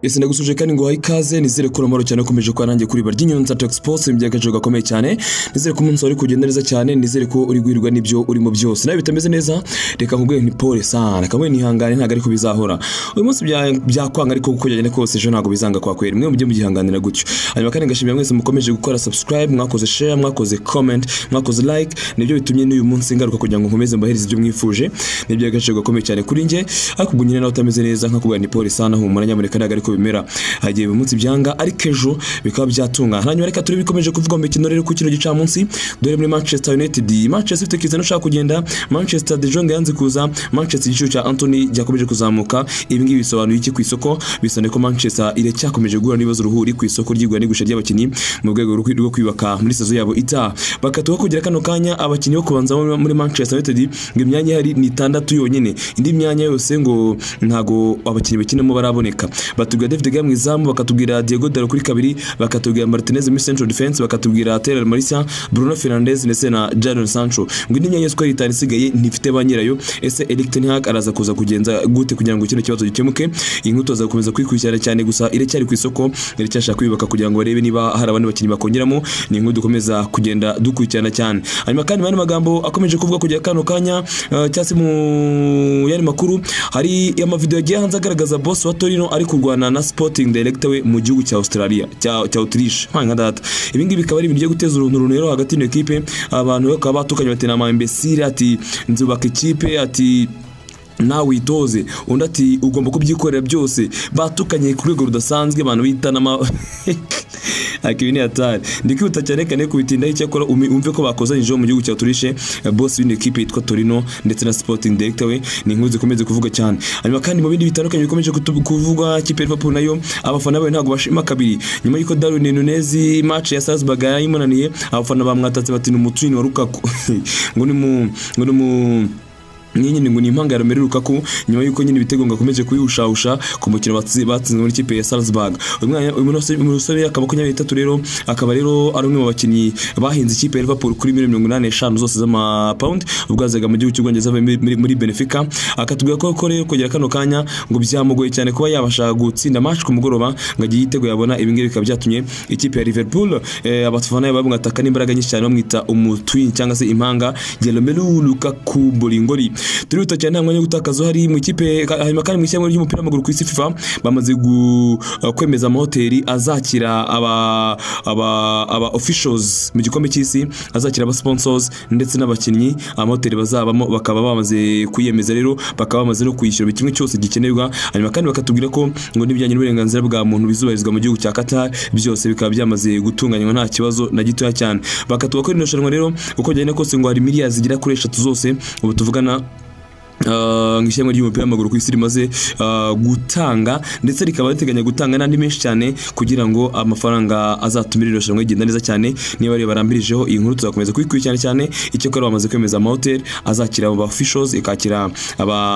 ese ndagusuje kandi ngo wahe ikaze nizere ko uramoro cyane ukomeje kwa nanjye kuri barya inyunza Tox Sports imbye agaciro gakomeye cyane nizere ko umunsi wari kugenda neza cyane nizere ko uri guhirwa n'ibyo urimo byose nawe bitameze neza reka nkubwiye nti pole sana kamwe nihangane ntago ariko bizahora uyu munsi bya byakwanga ariko uko byagenda kose ejo ntago bizanga kwa kwera mwe mujye mugihanganira gutyo hanyuma kandi ngashimira mwese mukomeje gukora subscribe mwakoze share mwakoze comment mwakoze like nibyo bitumye n'uyu munsi ngaruka kugira ngo nkomeze mbahereze ibyo mwifuje nibyo agaciro gakomeye cyane kuri njye ariko ubwo nyine nawe utameze neza nkakubwira nti pole sana humura nyamuneka ntago ariko bimera hagiye umunsi byanga ariko ejo bikaba byatungana hanyuma reka turi bikomeje kuvuga mu mikino rero ku kino gicamunsi dore muri Manchester United Manchester ifite kizana ushaka kugenda Manchester De Jong yanze kuza Manchester igiciro cya Anthony cyakomeje kuzamuka ibi ngibi bisobanuye iki ku isoko bisobanuye ko Manchester iracyakomeje guhura n'ibibazo ruhuri ku isoko ry'igura n'igurisha ry'abakinnyi mu rwego rwo kwiyubaka muri sazo yabo itaha bakatuha kugira kano kanya abakinnyi bo kubanza muri Manchester United ngo imyanya ihari ni itandatu yonyine indi myanya yose ngo ntago abakinnyi bakinamo baraboneka batubwira David Gea mu izamu bakatubwira Diego Dalot kuri kabiri bakatubwira Martinez muri central defense bakatubwira Terrell Martial Bruno Fernandes ndetse na Jadon Sancho ngo indi myanya yose itanu isigaye ntifite ba nyirayo ese Erik ten Hag araza kuza kugenza gute kugira ngo kino kibazo gikemuke inkuto zakomeza kwikurikirana cyane gusa iracyari ku isoko iracyashaka kwiyubaka kugira ngo barebe niba hari abandi bakinnyi bakongeramo ni inkuru dukomeza kugenda dukurikirana cyane hanyuma kandi mani magambo akomeje kuvuga kugira kano kanya uh, cyase mu yari makuru hari amavideo yagiye hanze agaragaza boss wa Torino ari kurwana na Sporting Director we mu gihugu cya Australia cya cya Autriche nka data ibi ngibi bikaba ari ibintu byo guteza uruntu rero hagati y'iyo ekipe abantu bakaba batukanye batera ama imbesire ati nzubaka ikipe ati nawe witoze undi ati ugomba kubyikorera byose batukanye ku rwego rudasanzwe abantu bita n'ama akibi ni hatari ndikwihuta cyane kane kubitindaho icyakora umve ko bakozanyijeho mu gihugu cya turishe boss w'ino ekipe yitwa Torino ndetse na Sporting Director we ni inkuru zikomeze kuvuga cyane hanyuma kandi mu bindi bitandukanye bikomeje kuvugwa ikipe Liverpool nayo abafana bayo ntabwo bashima kabiri nyuma y'uko Darwin Nunez match ya Salzburg yayimunaniye abafana bamwatatse bati ni umutwini wa Lukaku ngo ni mu ngo ni mu niyi nyine ngo ni impangaro mbere Lukaku nyuma yuko nyine ibitego ngo akomeje kuyihushausha ku mukino batsinze muri kipe ya Salzburg uyu musore akaba ku nyabita rero akaba rero ari umwe mu bakinnyi bahinze ikipe ya Liverpool kuri miliyoni mirongo inani n'eshanu zose z'amapawundi ubwo yazaga mu gihugu cy'ubwongereza muri Benfica akatubwira ko ko rero kugera kano kanya ngo byamugoye cyane kuba yabasha gutsinda match ku mugoroba ngo agiye yitego yabona ibi ngibi bikaba byatumye ikipe ya Liverpool abafana bamwataka n'imbaraga nyinshi cyane bamwita umutwini cyangwa se impanga Jeromelu Lukaku Bolingoli turihuta cyane nta mwanya wo gutakaza uhari mu ikipe hanyuma kandi mu ishyamba ry'umupira w'amaguru ku isi FIFA bamaze kwemeza amahoteli azakira aba aba aba officials mu gikombe cy'isi azakira aba sponsors ndetse n'abakinnyi amahoteli bazabamo bakaba bamaze kwiyemeza rero bakaba bamaze no kwishyura buri kimwe cyose gikenerwa hanyuma kandi bakatubwira ko ngo n'ibijyanye n'uburenganzira bwa muntu bizubahirizwa mu gihugu cya Qatar byose bikaba byamaze gutunganywa nta kibazo na gitoya cyane bakatuba ko rino shanwa rero uko byagenda kose ngo hari miliyari zigera kuri eshatu zose ubu tuvugana ishyamba ry'umupira w'amaguru ku isi rimaze gutanga ndetse rikaba riteganya gutanga n'andi menshi cyane kugira ngo amafaranga azatumira iryo shanwa rigenda neza cyane niba rero barambirijeho iyi nkuru tuzakomeza kuyikurikirana cyane icyakora bamaze kwemeza amahoteli azakira aba officials ikakira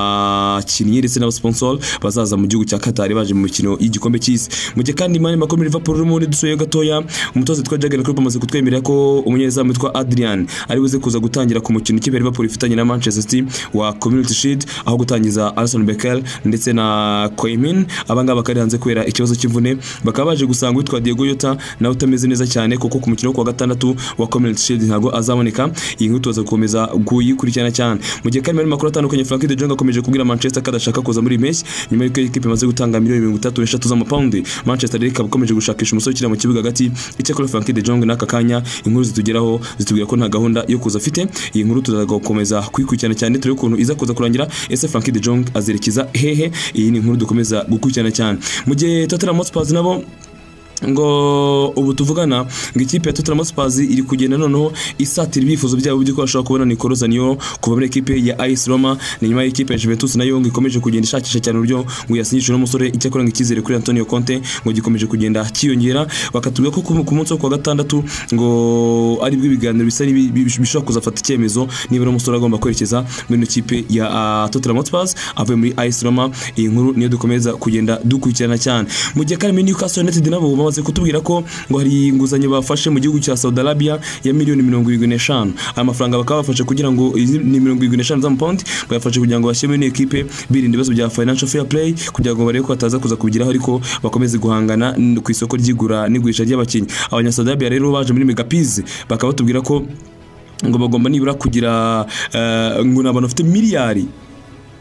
abakinnyi ndetse n'abasiponsor bazaza mu gihugu cya Qatar baje mu mikino y'igikombe cy'isi mu gihe kandi imari makuru muri Liverpool urimo dusuye gatoya umutoza witwa Jurgen Klopp amaze kutwemerera ko umunyezamu witwa Adrian ari buze kuza gutangira ku mukino ikipe ya Liverpool ifitanye na Manchester City wa Community Shield aho gutangiza Alisson Becker ndetse na Koemin abangaba bakari hanze kubera ikibazo cy'imvune bakaba baje gusanga witwa Diego Yota nawe utameze neza cyane kuko ku mukino wo kuwa gatandatu wa Community Shield ntabwo azaboneka iyi nkuru tuza gukomeza kuyikurikirana cyane mu gihe kandi makuru atandukanye Frank de Jong akomeje kubwira Manchester ko adashaka kuza muri mesh nyuma y'uko ikipe imaze gutanga miliyoni 33 z'amapaundi Manchester rero ikaba ikomeje gushakisha umusore ukina mu kibuga hagati icyakora Frank de Jong n'aka kanya inkuru zitugeraho zitubwira ko nta gahunda yo kuza afite iyi nkuru tuzakomeza kuyikurikirana cyane turebe ukuntu iza kuza kurangira ese Frankie de Jong azerekeza hehe iyi ni inkuru dukomeza gukurikirana cyane mu gihe Tottenham Hotspur nabo ngo ubu tuvugana ngo ikipe ya Tottenham Hotspur iri kugenda noneho isatira ibifuzo byabo by'uko bashobora kubona Nicolo Zaniolo kuva muri ekipe ya AS Roma ni nyuma y'ikipe ya Juventus nayo ngo ikomeje kugenda ishakisha cyane uburyo ngo yasinyishwe n'umusore icyakora ngo icyizere kuri Antonio Conte ngo gikomeje kugenda kiyongera bakatubwira ko ku munsi wo kuwa gatandatu ngo ari bwo ibiganiro bisa bishobora kuzafata icyemezo niba ari umusore agomba kwerekeza muri ino kipe ya uh, Tottenham Hotspur avuye muri AS Roma iyi nkuru niyo dukomeza kugenda dukurikirana cyane mu gihe kandi Newcastle United nabo bamaze kutubwira ko ngo hari inguzanyo bafashe mu gihugu cya Saudi Arabia ya miliyoni mirongo irindwi n'eshanu aya mafaranga bakaba bafashe kugira ngo izi ni mirongo irindwi n'eshanu z'amapawundi bayafashe kugira ngo bashyiremo ino ekipe birinda ibibazo bya financial fair play kugira ngo barebe ko bataza kuza kubigiraho ariko bakomeze guhangana n- ku isoko ry'igura n'igurisha ry'abakinnyi abanyasaudi arabia rero baje muri megapizi bakaba batubwira ko ngo bagomba nibura kugira eh, ngo ni abantu bafite miliyari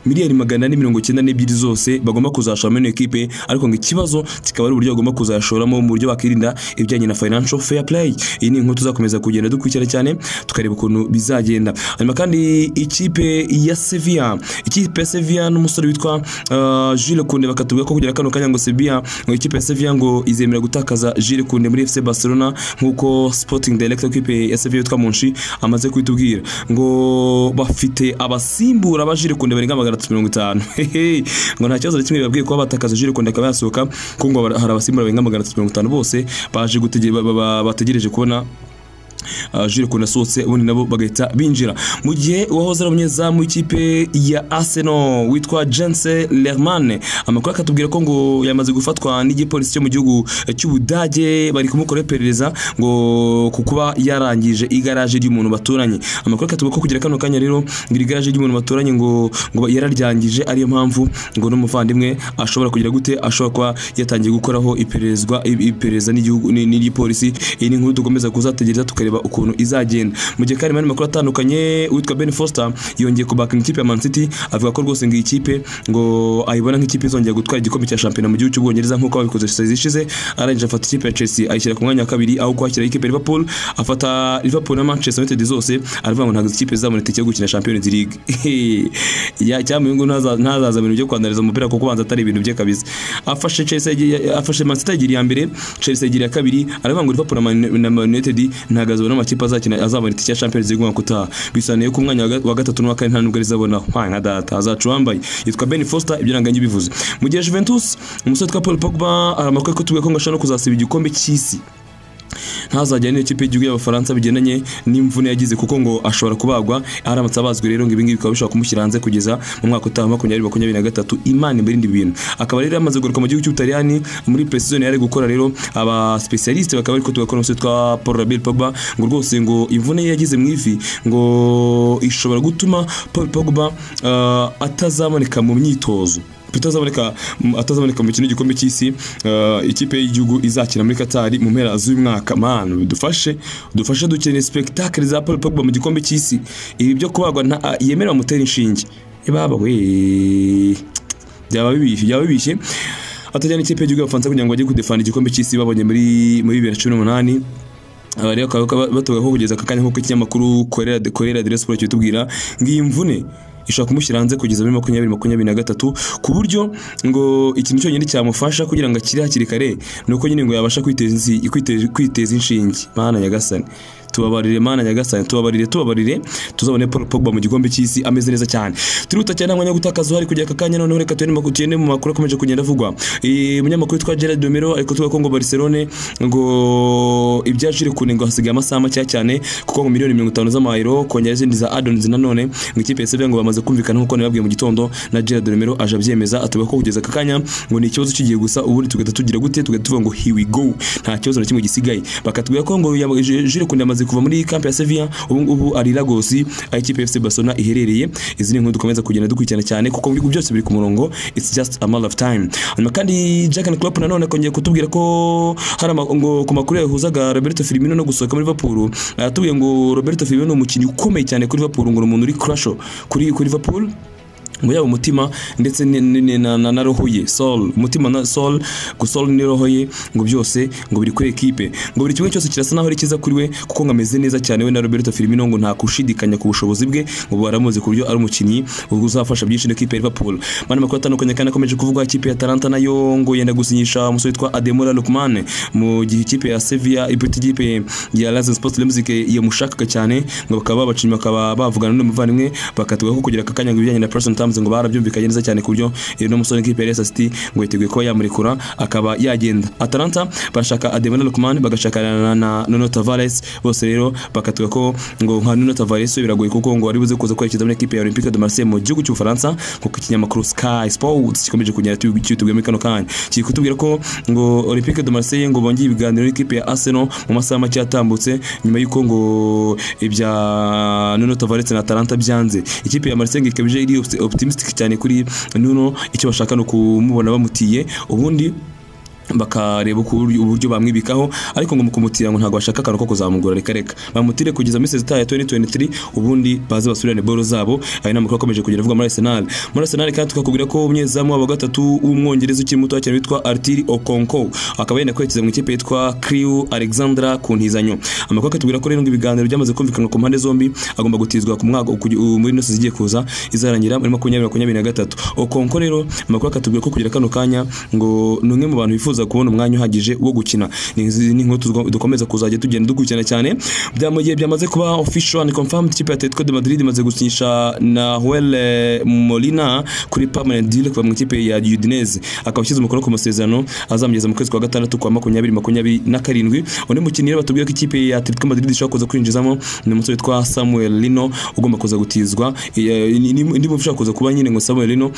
miliyari magana ane mirongo icyenda n'ebyiri zose bagomba kuzashoramo ino ekipe ariko ngo ikibazo kikaba ari uburyo bagomba kuzashoramo mu buryo bakirinda ibijyanye na financial fair play iyi ni inkuru tuzakomeza kugenda dukurikirana cyane tukareba ukuntu bizagenda hanyuma kandi ikipe ya Sevilla ikipe ya Sevilla n'umusore witwa uh, Jules Kunde bakatubwira ko kugera kano kanya ngo Sevilla ngo ikipe ya Sevilla ngo izemera gutakaza Jules Kunde muri FC Barcelona nk'uko Sporting Director w'ikipe ya Sevilla witwa Monchi amaze kubitubwira ngo bafite abasimbura ba Jules Kunde barenga magana atatu mirongo itanu Hehe. ngo nta kibazo na kimwe babwiye kuba batakaza Jules Kunde akaba yasohoka kuko ngo hari abasimbura barenga magana atatu mirongo itanu bose baje gutege- ba- ba- ba- bategereje kubona Uh, Jules Kunde asohotse ubundi nabo bagahita binjira mu gihe uwahoze ari umunyezamu w'ikipe ya Arsenal witwa Jens Lehmann amakuru akatubwira ko ngo yamaze gufatwa n'igipolisi cyo mu gihugu cy'Ubudage bari kumukora iperereza ngo ku kuba yarangije igaraje ry'umuntu baturanye amakuru akatubwira ko kugira kano kanya rero ngo iri garaje ry'umuntu baturanye ngo ngo yararyangije ariyo mpamvu ngo n'umuvandimwe ashobora kugira gute ashobora kuba yatangiye gukoraho ipererezwa iperereza n'igihugu ni- n'igipolisi iyi ni inkuru dukomeza kuzategereza tukareba ukuntu izagenda mu gihe kandi mu yandi makuru atandukanye uwitwa Ben Foster yongeye kubaka ikipe ya Man City avuga ko rwose ngo iyi kipe ngo ayibona nk'ikipe izongera gutwara igikombe cya shampiyona mu gihugu cy'Ubwongereza nk'uko babikoze sezi ishize arangije afata ikipe ya Chelsea ayishyira ku mwanya wa kabiri aho kwakira ikipe ya Liverpool afata Liverpool na Manchester United zose aravuga ngo ntabwo izi kipe zizabona itike yo gukina Champions League ya cyamwe ngo ntaza- ntazaza mu bintu byo kwandariza umupira kuko banza atari ibintu bye kabisa afashe Chelsea yagiye- afashe Man City yagira iya mbere Chelsea yagira iya kabiri aravuga ngo Liverpool na Man- na Man United ntabwo azabona amakipe azakina azabona itike ya Champions League umwaka utaha bisobanuye ko umwanya wa ga- wa gatatu n'uwa kane nta nubwo rizabona hwa nka data azacu wambaye yitwa Ben Foster ibyo nanganye bivuze mu gihe Juventus umusore witwa Paul Pogba hari amakuru ko tuvuga ko ngo ashaka no kuzasiba igikombe cy'isi ntazajyane n'iyo kipe y'igihugu y'abafaransa bigendanye n'imvune yagize kuko ngo ashobora kubagwa aramutse abazwe rero ngo ibingibi bikaba bishobora kumushyira hanze kugeza mu mwaka utaha makumyabiri makumyabiri na gatatu imana imbarinde ibintu akaba rero yamaze kugaruka mu gihugu cy'ubutaliyani muri precision yari ari gukora rero abasipesialisite bakaba bari kutugakora umusore twa paul rabel pogba ngo rwose ngo imvune ye yagize mu ivi ngo ishobora gutuma paul pogba ah, atazaboneka mu myitozo atazaboneka atazaboneka mu mikino y'igikombe cy'isi eh, ikipe y'igihugu izakina muri Qatar mu mpera z'umwaka man dufashe dufashe dukeneye spectacle za Paul Pogba mu gikombe cy'isi ibi byo kubagwa nta- yemerera mutera inshinge ibaba we byaba bibishye byaba bibishye atajyana ikipe y'igihugu y'abafaransa kugira ngo bajye kudefana igikombe cy'isi babonye muri muri bibiri na cumi n'umunani aba rero bakaba batugaho kugeza aka kanya nk'uko ikinyamakuru korera korera de siporo kitubwira ngo iyi mvune ishobora kumushyira hanze kugeza muri makumyabiri makumyabiri na gatatu ku buryo ngo ikintu cyonyine cyamufasha kugira ngo akire hakiri kare ni uko nyine ngo yabasha kwiteza insi- kwite- kwiteza inshinge mana nyagasani tubabarire mana nyagasani tubabarire tubabarire tuzabone Paul Pogba mu gikombe cy'isi ameze neza cyane turihuta cyane nta mwanya wo gutakaza uhari kugera aka kanya noneho reka tugende mu makuru- tugende mu makuru akomeje kugenda avugwa Eh, umunyamakuru witwa Gerard Domero ariko tuvuga ko ngo Barcelone ngo ibya Jules Kunde ngo hasigaye amasaha makeya cyane kuko ngo miliyoni mirongo itanu z'amayero kongera izindi za addons nanone ngo ikipe ya Sevilla ngo bamaze kumvikana nk'uko nababwiye mu gitondo na Gerard Romero aje abyemeza atuvuga ko kugeza aka kanya ngo ni ikibazo kigiye gusa ubundi tugahita tugira gute tugahita tuvuga ngo here we go nta kibazo na kimwe gisigaye bakatubwira ko ngo yaba- Ju- Jules Kunde amaze kuva muri camp ya Sevilla ubu ngubu ari Lagos aho ikipe ya FC Barcelona iherereye izi ni inkuru dukomeza kugenda dukurikirana cyane kuko ibihugu byose biri ku murongo it's just a matter of time hanyuma kandi Jack and Klopp nanone akongeye kutubwira ko hari ama- ngo ku makuru yahuzaga Roberto Firmino no gusohoka muri Liverpool aratubwiye ngo Roberto Firmino ni umukinnyi ukomeye cyane kuri Liverpool ngo ni umuntu uri crush kuri kuri Liverpool ngo yaba umutima ndetse ni- ni- ni- na, na, na roho ye soul umutima na soul ngo soul ni roho ye ngo byose ngo biri kuri ekipe ngo buri kimwe cyose kirasa naho ari cyiza kuri we kuko ngo ameze neza cyane we na Roberto Firmino ngo nta kushidikanya ku bushobozi bwe ngo baramuzi ku buryo ari umukinnyi uzafasha byinshi n'ikipe ya Liverpool mani makuru atandukanye kandi akomeje kuvugwa ikipe ya Atalanta nayo ngo yenda gusinyisha umusore witwa Ademola Lookman mu gihe ikipe ya Sevilla iputi ikipe ya Lazio Sports Leipzig yamushakaga cyane ngo bakaba babacimye bakaba bavugana n'umuvandimwe bakatugaho kugira aka kanya ngo ibijyanye na personal terms bafunze ngo barabyumvikanye neza cyane ku buryo uno musore nk'ikipe ya Leicester City ngo yiteguye kuba yamurekura akaba yagenda Atalanta barashaka Ademola Lookman bagashakana na Nuno Tavares bose rero bakatuga ko ngo nka Nuno Tavares we biragoye kuko ngo ari buze kuza kwerekeza muri ekipe ya Olympique de Marseille mu gihugu cy'Ubufaransa nk'uko ikinyamakuru Sky Sports gikomeje kunyara cyitubwiye muri kano kanya kiri kutubwira ko ngo Olympique de Marseille ngo bongeye ibiganiro n'ikipe ya Arsenal mu masaha make yatambutse nyuma y'uko ngo ibya Nuno Tavares na Atalanta byanze ikipe ya Marseille ikaba iri optimistic cyane kuri Nuno icyo bashaka ni ukumubona bamutiye ubundi bakareba uburyo bamwibikaho ariko ngo mu kumutira ngo ntabwo bashaka akantu ko kuzamugura reka reka bamutire kugeza muri sezita ya 2023 ubundi baze basubirane boro zabo ayo ni amakuru akomeje kugera avuga muri Arsenal muri Arsenal kandi tukakubwira ko umunyezamu wa gatatu w'umwongereza ukiri muto cyane witwa Artiri Okonko akaba yenda kwerekeza mu ikipe yitwa Crew Alexandra ku ntizanyo amakuru akatubwira ko rero ngo ibiganiro byamaze kumvikana ku mpande zombi agomba gutizwa ku mwaka muri nose zigiye kuza izarangira muri 2023 Okonko rero amakuru akatubwira ko kugira kano kanya ngo ni umwe mu bantu bifuza bifuza kubona umwanya uhagije wo gukina ni inkuru dukomeza kuzajya tugenda dukurikirana cyane byamagiye byamaze kuba official and confirmed ikipe ya Atletico de Madrid imaze gusinyisha na Joel Molina kuri permanent deal kuva mu ikipe ya Udinese akaba ashyize umukono ku masezerano azamugeza mu kwezi kwa gatandatu kwa makumyabiri makumyabiri na karindwi undi mukinnyi rero batubwiye ko ikipe ya Atletico Madrid ishobora kuza kwinjizamo ni umusore witwa Samuel Lino ugomba kuza gutizwa indi muntu ushobora kuza kuba nyine ngo Samuel Lino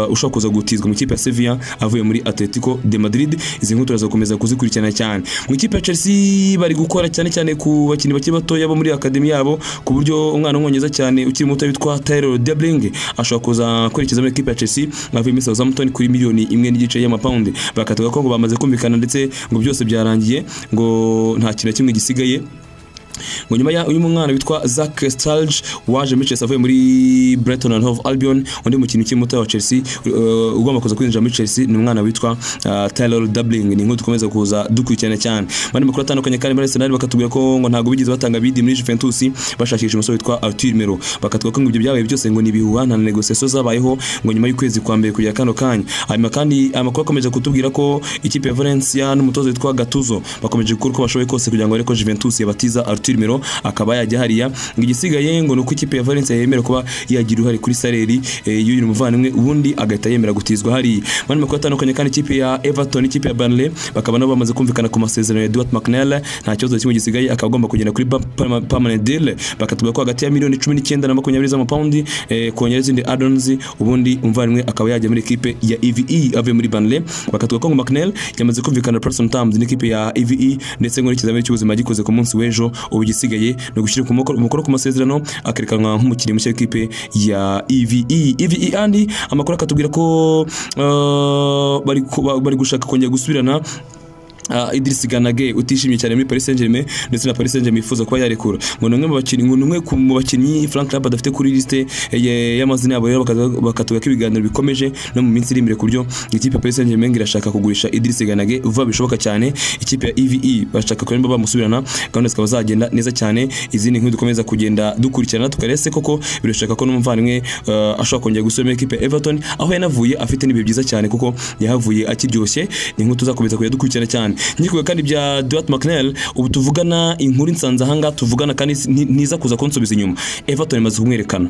ushobora kuza gutizwa mu ikipe ya Sevilla avuye muri Atletico de Madrid Madrid izi nkuru turazakomeza kuzikurikirana cyane mu ikipe ya Chelsea bari gukora cyane cyane ku bakinnyi bakiri batoya bo muri akademi yabo ku buryo umwana w'umwongereza cyane ukiri muto witwa Tyler Debling ashobora kuza kwerekeza muri ikipe ya Chelsea avuye muri Southampton kuri miliyoni imwe n'igice y'amapawundi bakatuga ko ngo bamaze kumvikana ndetse ngo byose byarangiye ngo nta kintu kimwe gisigaye ngo nyuma y'uyu mwana witwa Zack Stalge waje muri Chelsea avuye muri Brighton and Hove Albion undi mukinnyi ukiri muto wa Chelsea ugomba kuza kwinjira muri Chelsea ni umwana witwa Taylor Dubling ni inkuru dukomeza kuza dukurikirana cyane bari makuru atandukanye kandi muri Arsenal bakatubwira ko ngo ntabwo bigeze batanga bidi muri Juventus bashakisha umusore witwa Arthur Melo bakatubwira ko ngo ibyo byabaye byose ngo ni ibihuha nta negotiation zabayeho ngo nyuma y'ukwezi kwa mbere kugera kano kanya hanyuma kandi amakuru akomeje kutubwira ko ikipe ya Valencia n'umutoza witwa Gattuso bakomeje gukora uko bashoboye kose kugira ngo ariko Juventus yabatiza Arthur Arthur akaba yajya hariya ngo igisigaye ngo nuko ikipe ya Valencia yemera kuba yagira uruhare kuri saleri y'uyu muvandimwe ubundi agahita yemera gutizwa hariya mani makuru atandukanye kandi ikipe ya Everton ikipe ya Burnley bakaba nabo bamaze kumvikana ku masezerano ya Dwight McNeil nta kibazo kimwe gisigaye akaba agomba kugenda kuri permanent deal bakatubwira ko hagati ya miliyoni 19 na 20 z'amapaundi kongera izindi add-ons ubundi umuvandimwe akaba yajya muri ikipe ya EVE avuye muri Burnley bakatubwira ko ngo McNeil yamaze kumvikana Preston Tams n'ikipe ya EVE ndetse ngo n'ikizamini cy'ubuzima gikoze ku munsi w'ejo ubu gisigaye ni ugushyira umukono ku masezerano akerekanwa nk'umukinnyi mushya w'ikipe ya EVE EVE andi amakuru akatubwira ko uh, bari, bari gushaka kongera gusubirana uh, Idris Ganage utishimye cyane muri Paris Saint-Germain ndetse na Paris Saint-Germain ifuza kuba yarekura ngo numwe mu bakinnyi ngo numwe mu bakinnyi Frank Lampard adafite kuri liste y'amazina yabo rero bakatuga ko ibiganiro bikomeje no mu minsi iri imbere ku buryo ikipe ya Paris Saint-Germain irashaka kugurisha Idris Ganage vuba bishoboka cyane ikipe ya EVE bashaka ko nimba bamusubirana gahunda zikaba zagenda neza cyane izindi nkuru dukomeza kugenda dukurikirana tukarese koko birashaka ko n'umuvandimwe uh, ashobora kongera gusubira muri ikipe ya Everton aho yanavuye afite n'ibihe byiza cyane kuko yahavuye akiryoshye ni inkuru tuzakomeza kujya dukurikirana cyane nkikuwe kandi bya Dwight McNeil ubu tuvugana inkuru insanze ahangaha tuvugana kandi ntiza kuza kunsubiza inyuma Everton imaze kumwerekana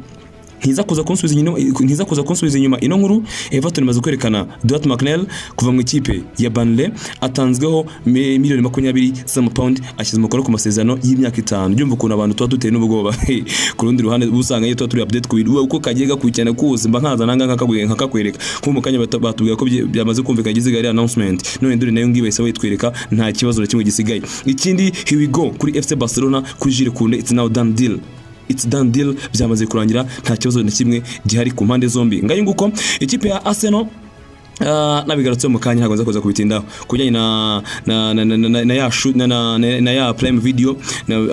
ntiza kuza kunsubiza inyuma ntiza kuza kunsubiza inyuma ino nkuru Everton imaze kwerekana Dwight McNeil kuva mu ikipe ya Burnley atanzweho miliyoni makumyabiri z'amapaundi ashyize umukono ku masezerano y'imyaka itanu byumva ukuntu abantu tuba duteye n'ubwoba ku rundi ruhande usanga iyo tuba turi update ku bintu uko kagiye gakurikirana kose mba nkaza nanga nkakakwereka nko mu kanya batubwira ko byamaze kumvikana igiziga ari announcement none nduri nayo ngiye bayise bayitwereka nta kibazo na kimwe gisigaye ikindi here we go kuri FC Barcelona kuri Jules Koundé it's now done deal it's done deal byamaze kurangira nta kibazo na kimwe gihari ku mpande zombi ngayo nguko ikipe ya Arsenal nabigarutse mu kanya ntabwo nza kuza kubitindaho ku bijyanye na na na na na ya na ya prime video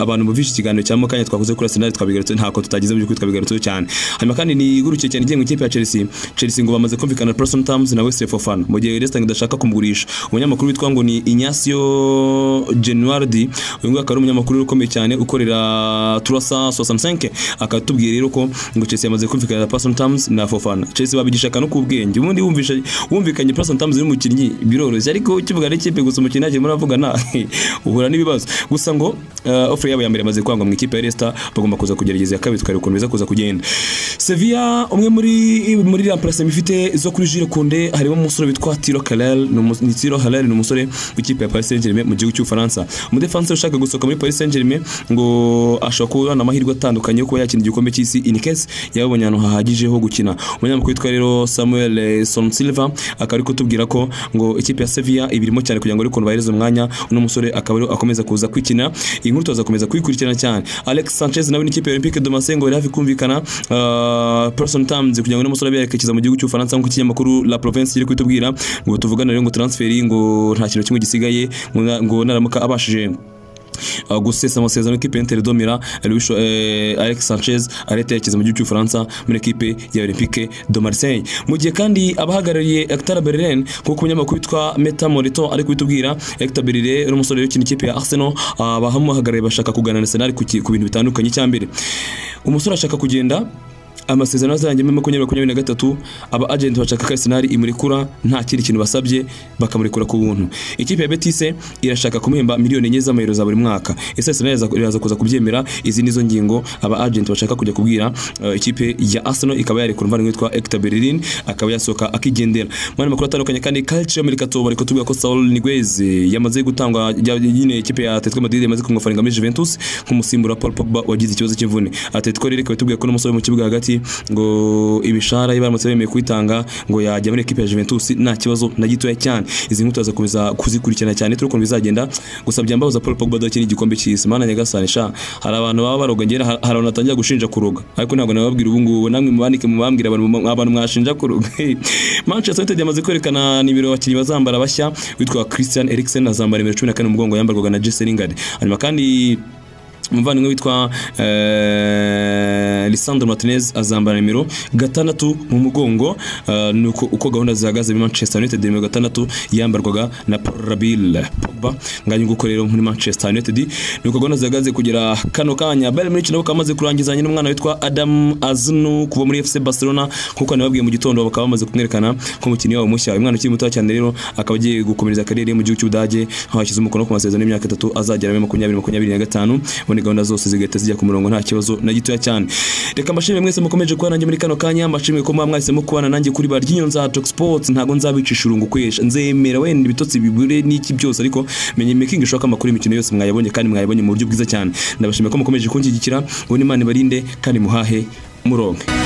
abantu bumvise ikiganiro cya mukanya twakoze kuri Arsenal twabigarutse ntako tutagize mu by'ukuri twabigarutseho cyane hanyuma kandi ni igurukiye cyane igiye mu ikipe ya Chelsea Chelsea ngo bamaze kumvikana Preston Tams na Wesley Fofana mu gihe Leicester idashaka kumugurisha umunyamakuru witwa ngo ni Ignacio Genuardi uyu nguyu akaba ari umunyamakuru ukomeye cyane ukorera Turasa 65 akatubwira rero ko ngo Chelsea yamaze kumvikana na Preston Tams na Fofana Chelsea babigisha kanu ku bwenge ubundi wumvisha wumvikanye person terms y'umukinnyi biroroshye ariko ukivuga n'ikipe gusa umukinnyi ntakiri muravugana uhura n'ibibazo gusa ngo uh, offer yabo ya mbere maze kwangwa mu ikipe ya Leicester bagomba kuza kugerageza ya kabiri tukareba ukuntu biza kuza kugenda Sevilla umwe muri muri remplace ifite zo kuri Jules Koundé harimo umusore witwa Tiro Kalal ni umu- ni Tiro Halal ni umusore w'ikipe ya Paris Saint-Germain mu gihugu cy'Ufaransa umudefense ushaka gusohoka muri Paris Saint-Germain ngo ashobora kubona amahirwe atandukanye yo kuba yakina igikombe cy'isi in case yabonye ahantu hahagije ho gukina umunyamakuru witwa rero Samuel eh, Sonsilva akaba ari kutubwira ko ngo ikipe ya Sevilla ibirimo cyane kugira ngo ariko bahereze umwanya uno musore akaba ariwe akomeza kuza kwikina iyi nkuru tuzakomeza kuyikurikirana cyane Alex Sanchez nawe n'ikipe ya Olympique de Marseille ngo yari hafi kumvikana ah, person terms kugira ngo uno musore abe yerekeza mu gihugu cy'Ufaransa nk'uko ikinyamakuru La Province kiri kutubwira ngo tuvugane rero ngo transfer ngo nta kintu kimwe gisigaye ngo na- ngo naramuka abashije Uh, gusesa amasezerano y'ikipe y'Inter Domira Luis eh, Alex Sanchez areta yerekeza mu gihugu cy'Ufaransa muri ekipe ya Olympique de Marseille mu gihe kandi abahagarariye Hector Bellerin kuko umunyamakuru witwa Meta Morito ari kubitubwira Hector Bellerin ari umusore ukina ikipe ya Arsenal abahamuhagarariye bashaka kuganira na Arsenal ku ki- ku bintu bitandukanye cy'ambere umusore ashaka kugenda amasezerano azarangira muri makumyabiri makumyabiri na gatatu aba agenti bashaka ko Arsenal imurekura nta kindi kintu basabye bakamurekura ku buntu ikipe ya Betis irashaka kumuhemba miliyoni enye z'amayero za buri mwaka ese Arsenal iraza- iraza kuza kubyemera izi nizo ngingo aba agenti bashaka kujya kubwira uh, ikipe ya Arsenal ikaba yarekura umuvandimwe witwa Hector Bellerin akaba yasohoka akigendera mu yandi makuru atandukanye kandi Calcio Mercato bari kutubwira ko Saul Niguez yamaze gutangwa ya- nyine ikipe ya Atletico Madrid yamaze kumwafaringa muri Juventus nk'umusimbura wa Paul Pogba wagize ikibazo cy'imvune Atletico rero ikaba itubwira ko n'umusore wo mu kibuga hagati ngo ibishara ye baramutse bemeye kuitanga ngo yajya muri ekipe ya Juventus nta kibazo na gitoya cyane izi nkuru tuzakomeza kuzikurikirana cyane turi ukuntu bizagenda gusa byambabuza Paul Pogba adakina igikombe cy'isi mana nyagasani sha hari abantu baba baroga ngera hari abantu batangira gushinja kuroga ariko ntabwo nababwira ubu ngubu namwe mubandike mubambwira abantu mu- abantu mwashinja kuroga Manchester United yamaze kwerekana nimero abakinnyi bazambara bashya witwa Christian Eriksen azambara nimero 14 mu mugongo yambarwaga na Jesse Lingard hanyuma kandi umuvandimwe witwa eh, Lisandro Martinez azambara nimero gatandatu mu mugongo eh, nuko uko gahunda zihagaze muri Manchester United nimero gatandatu yambarwaga na Paul Rabill Pogba nganye nguko rero muri Manchester United nuko gahunda zihagaze kugera kano kanya Bayern Munich nabo kamaze kurangizanya n'umwana witwa Adam Aznu kuva muri FC Barcelona nkuko nababwiye mu gitondo bakaba bamaze kumwerekana ko umukinnyi wabo mushya uyu mwana ukiri muto cyane rero akaba agiye gukomereza kariyeri ye mu gihugu cy'Ubudage aho yashyize umukono ku masezerano y'imyaka itatu azagera muri makumyabiri makumyabiri na gatanu ubundi gahunda zose zigahita zijya ku murongo nta kibazo na gitoya cyane reka mbashimire mwese mukomeje kuba nanjye muri kano kanya mbashimire ko muba mwahisemo kubana nanjye kuri ba ry'inyonza Talk Sports ntabwo nzabicisha urungu kwesha nzemera wenda ibitotsi bibure n'iki byose ariko menye making sure ko amakuru y'imikino yose mwayabonye kandi mwayabonye mu buryo bwiza cyane ndabashimira ko mukomeje kunshyigikira ngo n'Imana ibarinde kandi muhahe muronke